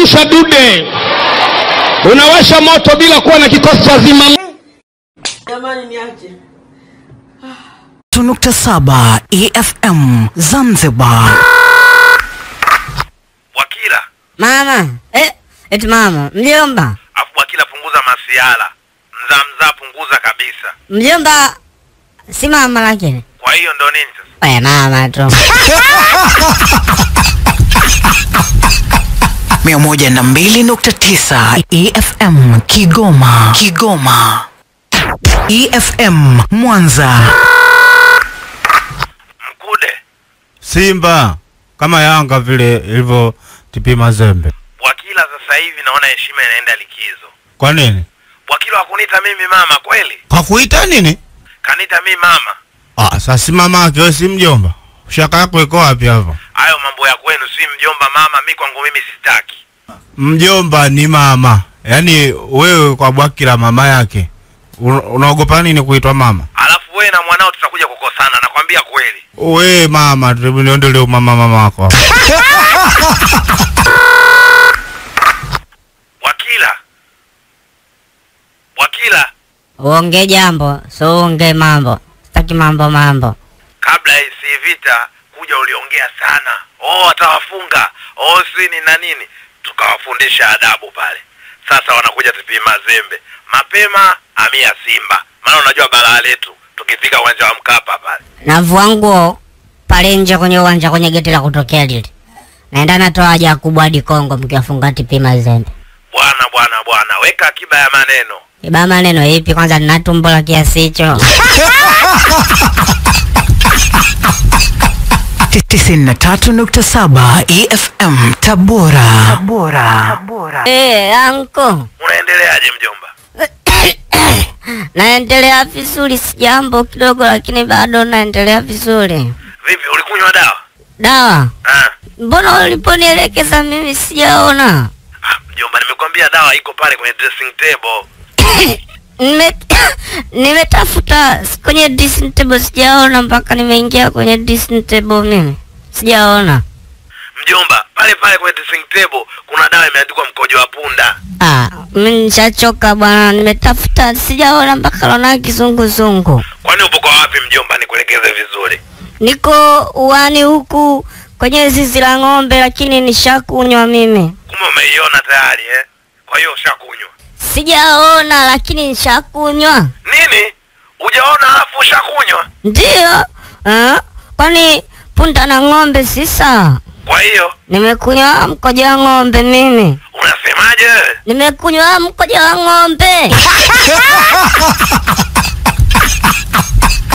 unazungusha dude unawasha moto bila kuwa na kikosi cha zima Jamani niache. nukta saba EFM Zanzibar. Wakila, Mama, eh, eti mama, mjomba, afu Wakila punguza masiala, mzaa mzaa punguza kabisa. mjomba si mama lakini. Kwa hiyo ndo nini sasa? We mama tu. mia moja na mbili nukta tisa EFM Kigoma, Kigoma. EFM Mwanza, Mkude, Simba kama Yanga vile ilivyo TP Mazembe. Wakila sasa hivi naona heshima inaenda likizo. Kwa nini? Wakila hakuniita mimi mama kweli? Kakuita nini? Kaniita mimi mama. Ah, sasa si mama yake wewe si mjomba. Shaka yako iko wapi hapo? Hayo mambo ya kwenu, si mjomba mama, mi kwangu mimi sitaki. Mjomba ni mama. Yaani wewe kwa Bwakila mama yake. Un- Unaogopa nini kuitwa mama? Alafu wewe na mwanao tutakuja kukosana, nakwambia kweli. We mama, hebu niondolee mama mama wako. Wakila, Wakila, Uonge jambo, so uonge mambo. Sitaki mambo mambo. kabla ya hii vita kuja uliongea sana. Oh, atawafunga. Oh, si ni na nini, tukawafundisha adabu pale. Sasa wanakuja TP Mazembe mapema, amia Simba, maana unajua balaa letu tukifika uwanja wa Mkapa pale. Navua nguo pale nje kwenye uwanja kwenye geti la kutokea lile. Naenda natoa haja kubwa hadi Kongo mkiwafunga TP Mazembe. Bwana bwana bwana, weka akiba ya maneno. Iba maneno ipi kwanza nina tumbo la kiasi hicho. tisini na tatu nukta saba EFM Tabora, Tabora. Eh, anko. Unaendeleaje mjomba? Naendelea vizuri, si jambo kidogo, lakini bado naendelea vizuri. Vipi, ulikunywa dawa? Dawa, Ah, mbona uliponielekeza mimi sijaona? ah, mjomba, nimekwambia dawa iko pale kwenye dressing table. Nime- Nimetafuta kwenye dressing table sijaona, mpaka nimeingia kwenye dressing table mimi sijaona. Mjomba, pale pale kwenye dressing table kuna dawa imeandikwa mkojo wa punda. Ah, mimi nishachoka bwana, nimetafuta sijaona mpaka naona kizunguzungu. Kwani upo kwa wapi mjomba, nikuelekeze vizuri? Niko uani huku kwenye zizi la ng'ombe, lakini nishakunywa mimi. Kumbe umeiona tayari eh? Kwa hiyo ushakunywa Sijaona lakini nishakunywa. nini? Ujaona alafu ushakunywa? Ndio. Ah, kwani punda na ng'ombe si sawa? Kwa hiyo Nimekunywa mkojo wa ng'ombe mimi. unasemaje wewe? Nimekunywa mkojo wa ng'ombe.